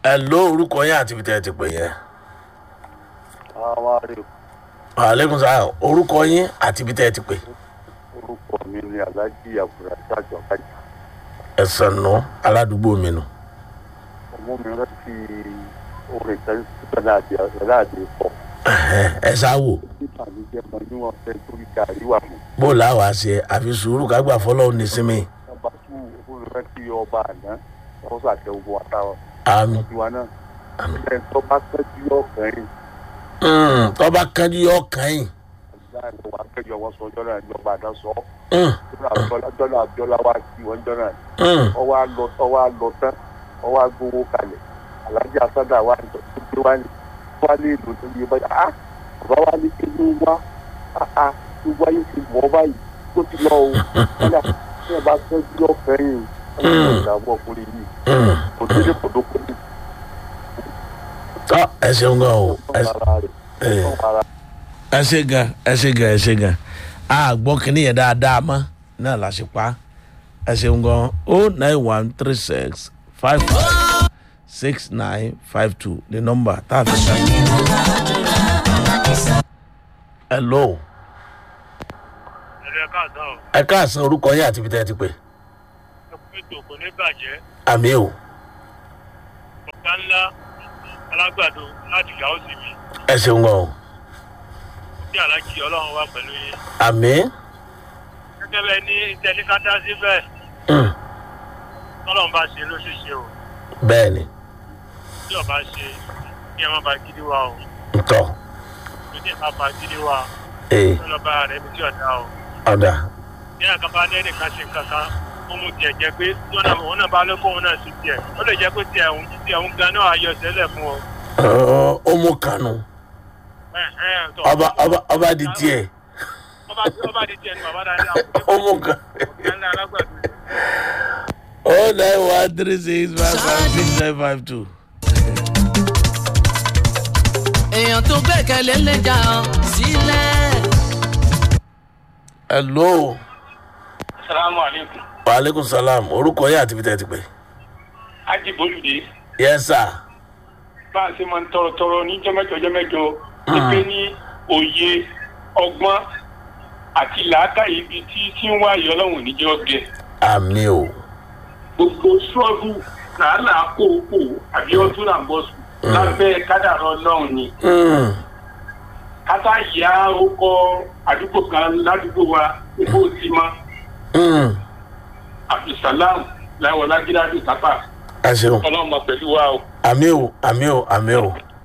ẹ ló orúkọ yín àti ibi tẹ́ ẹ ti pè yẹn. àwa rè aleykum salaam orúkọ yín àti ibi tẹ́ ẹ ti pè. orúkọ mi ní alájí àbúrásá jọkájì ẹ̀sán nù aládùúgbò mi nù. ọmọ mi rántí orin kan sípẹ̀lá àti àgbẹ̀lá àti ìfọ̀ Ẹ̀hẹ́n, ẹ ṣáwò nípa mi jẹ́ mọ níwọ̀n fẹ́ torí gàrí wà mọ́ bó làwọn ṣe àfi sùúrù kágbà fọlọ́ nísìmí. ọba tí òun rántí ọba àná wọ́n sàtẹ ogun àtàwọn àmì tiwa náà ilẹ̀ tó bá tẹ́jú ọkùnrin tọ́ba kanjú yọ kàn yín. láàrin wa kẹjọ wọn sọ ọjọ́ náà ní ọba àná sọ Mm, jọ́nà àbíọ́lá wa sí wọn jọ́nà mm. ọwọ́ àlọ ọwọ́ àlọ tán ọwọ́ àgbowó kalẹ̀ alájà sádà wà ní tó wá ní wá ní ìlú tó yẹ báyìí ah bàbá wa ní kí ló wá ah ah tó wáyé ti wọ́ báyìí tó ti lọ o kódà tí ẹ bá tọ́jú ọ̀fẹ́yìn ọ̀hún ìdààmú ọkùnrin yìí Mm. kò délé kòdókò ní tọ́ ẹ ṣeun gan o ẹ ọ̀hún ara rẹ̀ Eh. ọ̀hún ara ẹ ṣe gan ẹ ṣe gan ẹ ṣe gan a gbọ́ kínní yẹn dáadáa mọ́ náà la ṣe pa ẹ ṣeun gan o nine one three six five five six nine five two the number tá a fi ṣe. hello ẹ̀rọ ẹ̀ka àtàn ọ̀ ẹ káàsán orúkọ yín àti ibi tẹ́ ẹ ti pè ẹkùn ètò kò ní bàjẹ́ àmì o ọ̀gá ńlá alágbàdo láti gàó sí mi ẹ ṣeun gan o bí alájí ọlọ́run wà pẹ̀lú yín àmì gẹ́gẹ́ bẹ́ẹ̀ ní tẹnikátá síbẹ̀ mm, tọ́lọ́run bá ṣe ló ṣe ṣe o bẹ́ẹ̀ ni tí ọba ṣe kí ẹ má ba gidi wa o ntọ́ kí ẹ má ba gidi wa ee ó lọ bá rẹ bí tí ọ̀dà o ọ̀dà ní àkàbá ní ẹnìkan ṣe kankan ó mú tiẹ̀ jẹ́ pé lọ́nà òun náà bá lóko òun náà sí tiẹ̀ ó lè jẹ́ pé tiẹ̀ òun tiẹ̀ òun gan náà ayọ̀ sẹ́lẹ̀ fún ọ. Ọ̀, ó mú kanu Ẹ̀, ẹ̀, tọ́. ọba ọba ọba di tiẹ̀ ọba ọba di tiẹ̀ ní bàbá dáadáa ó mú kan. ọ̀gá ńlá alágbàdo. oh nine one three six five five six nine five two. èèyàn tó gbẹ̀kẹ̀lé lè jà ọ́ sílẹ̀. hello salamu aleykum. waaleykum salaam orúkọ yín àti ibi tẹ́ ẹ ti pè. aji bolùdé yes sir. bá a ṣe máa ń tọrọ tọrọ ní jọmẹjọ jọmẹjọ pípé ní òye ọgbọ́n àti làákàyè ibi tí tí ń wáyé ọlọ́run níjẹ́ ọgbẹ́ àmì o gbogbo ṣọ́ọ̀bù làálàá kókó àbí ọdún là ń bọ̀ sùn lábẹ́ kádàrá ọlọ́run ni Mm, kátà yá ọkọ àdúgbò kan ládùúgbò wa gbogbo ti mọ mm. abdulsalam láwọn lágídádù tápà ẹ ṣeun ọlọ́run mọ pẹ̀lú wa o. àmì o àmì o àmì o